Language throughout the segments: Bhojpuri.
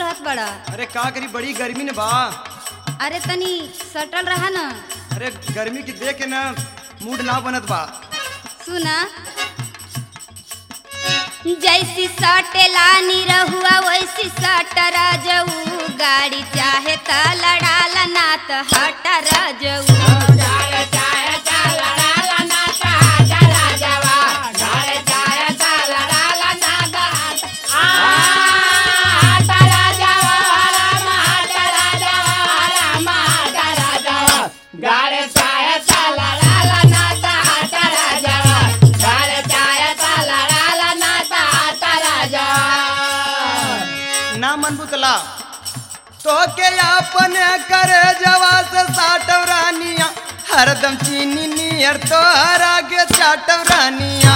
रहत बड़ा अरे का करी बड़ी गर्मी ने बा अरे तनी सटल रहा न अरे गर्मी की देख के ना मूड ना बनत बा सुना जैसी सटेला निरहुआ वैसी सटरा जऊ गाड़ी चाहे त लड़ाला ना त हटरा जऊ ना मन बुतला तो के अपन करे जवा से साटव रानिया हरदम चीनी नियर तो हर आगे चाटव रानिया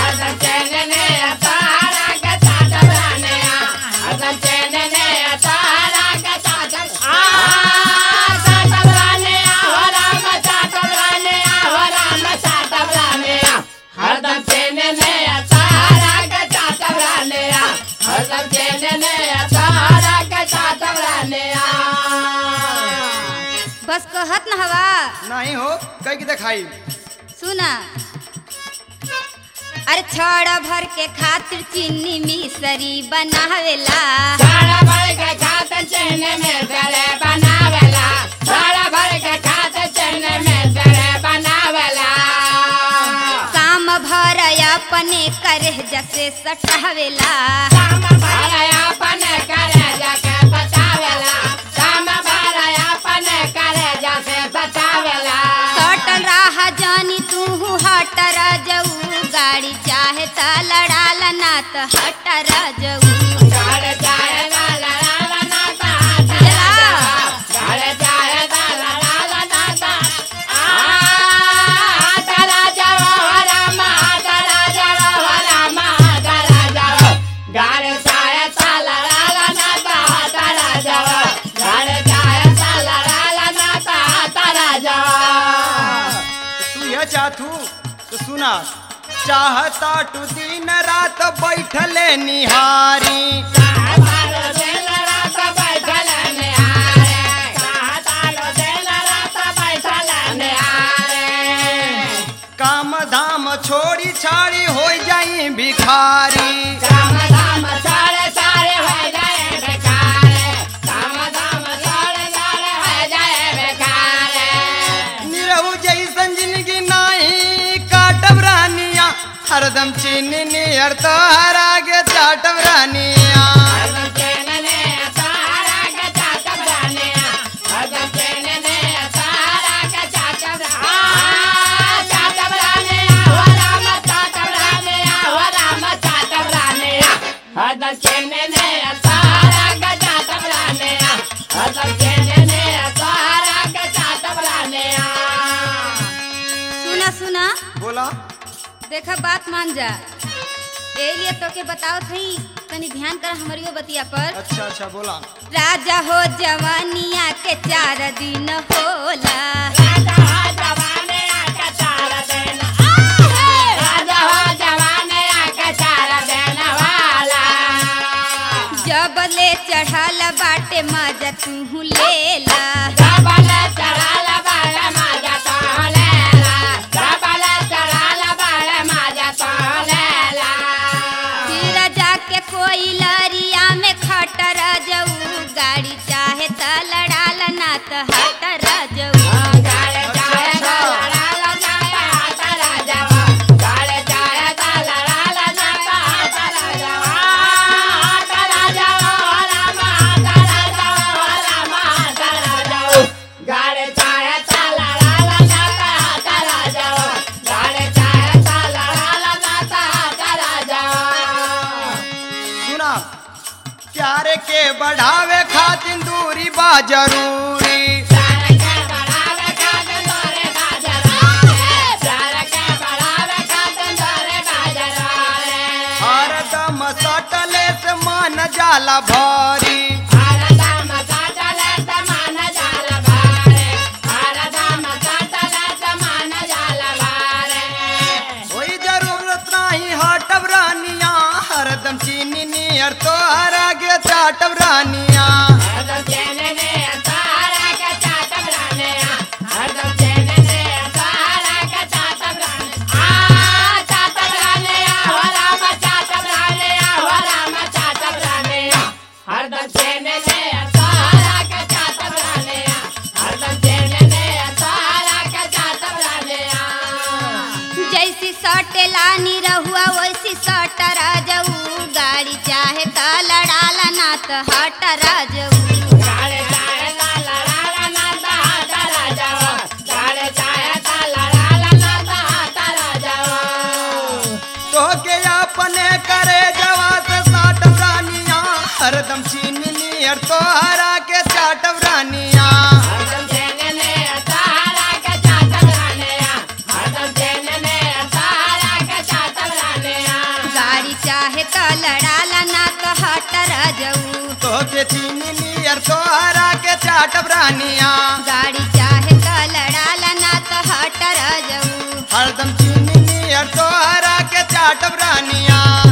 हरदम चेने ने सारा का चाटव राने हरदम चेने ने सारा का चाटव राने बस कहत न हवा नहीं हो कई की दिखाई सुना अरे छड़ भर के खातिर चीनी मिसरी बनावेला सारा भर के खाते चेने में गले बनावेला सारा भर के खाते चेने में गले बनावेला काम भर अपने करे जैसे सटावेला काम भरया अपन करे जाके बचावेला काम भरया अपन करे जाके बचावेला सटल रहा जानी तू हटर जऊ गाड़ी चाहे त लड़ाला ना त हटर जऊ गाड़े जाए लाला लाला नाता गाड़े जाए लाला लाला नाता आ तारा जाओ रामा तारा जाओ रामा तारा जाओ गाड़े जाए ताला लाला नाता तारा जाओ गाड़े जाए ताला लाला नाता तारा जाओ तू यह चाहतू तो सुना चाहता टू दिन रात बैठले निहारी काम धाम छोड़ी छाड़ी हो जाई भिखारी निरहु जैसन जिंदगी नाही काटब रानिया हरदम चीनी नियर तो हर आगे चाटब रानिया हदर चेने ने सारा गजा तबलाने हदर चेने ने सारा गजा तबलाने सुना सुना बोला देखा बात मान जा ए लिए तो के बताओ थई तनी ध्यान कर हमारियो बतिया पर अच्छा अच्छा बोला राजा हो जवानिया के चार दिन होला राजा हो जवाने आके चारा देना राजा हो जवाने आके चारा देना वाला जब ले चढ़ल बाटे मजा तू लेला जबल चढ़ाला बाले माजा तोलेला जबल चढ़ाला बाले माजा तोलेला फिर जाके कोई लरिया में खटर जऊ गाड़ी चाहे त लड़ाल ना त हटर जऊ गाले जाए लड़ाला जाए हाथा राजावा गाले जाए लड़ाला जाए हाथा राजावा हाथा राजावा रामा हाथा राजावा रामा हाथा राजावा गाले जाए लड़ाला जाए हाथा राजावा गाले जाए लड़ाला जाए हाथा राजावा सुना प्यारे के बढ़ावे खातिर दूरी बा जरूरी सारा के बढ़ावे खातिर तोरे बाजारे सारा के बढ़ावे खातिर तोरे बाजारे हरदम सटले से मन जाला भरी भारदा मसाटले तमान जाला बारे भारदा मसाटले तमान जाला बारे कोई जरूरत नहीं हटब रानिया हरदम चीनी नियर तो हर आगे के चाटब रानिया हरदम चैन ने तारा का चाटब राने हरदम चैन ने तारा का चाटब राने आ चाटब राने हो राम चाटब राने हो राम चाटब राने हरदम चैन ने तारा का चाटब राने हरदम चैन ने तारा का चाटब राने जैसी सटेलानी रहुआ वैसी सट राजऊ गाड़ी चाहे त लड़ाला ना त हट राजऊ गाड़े चाहे ता लड़ाला ना ता हाथा राजाओ गाड़े चाहे ता लड़ाला ना ता हाथा राजाओ तो के अपने करे जवा से साटब रानिया हरदम चीनी नियर तोहरा के चाटब रानिया हरदम चैन ने तारा का चाटब राने हरदम चैन ने तारा का चाटब राने गाड़ी चाहे त लड़ाला ना त हट राजऊ तो के चीनी नियर तोहरा के चाटब रानिया गाड़ी चाहे त लड़ाला ना त हट राजऊ हरदम चीनी नियर तोहरा के चाटब रानिया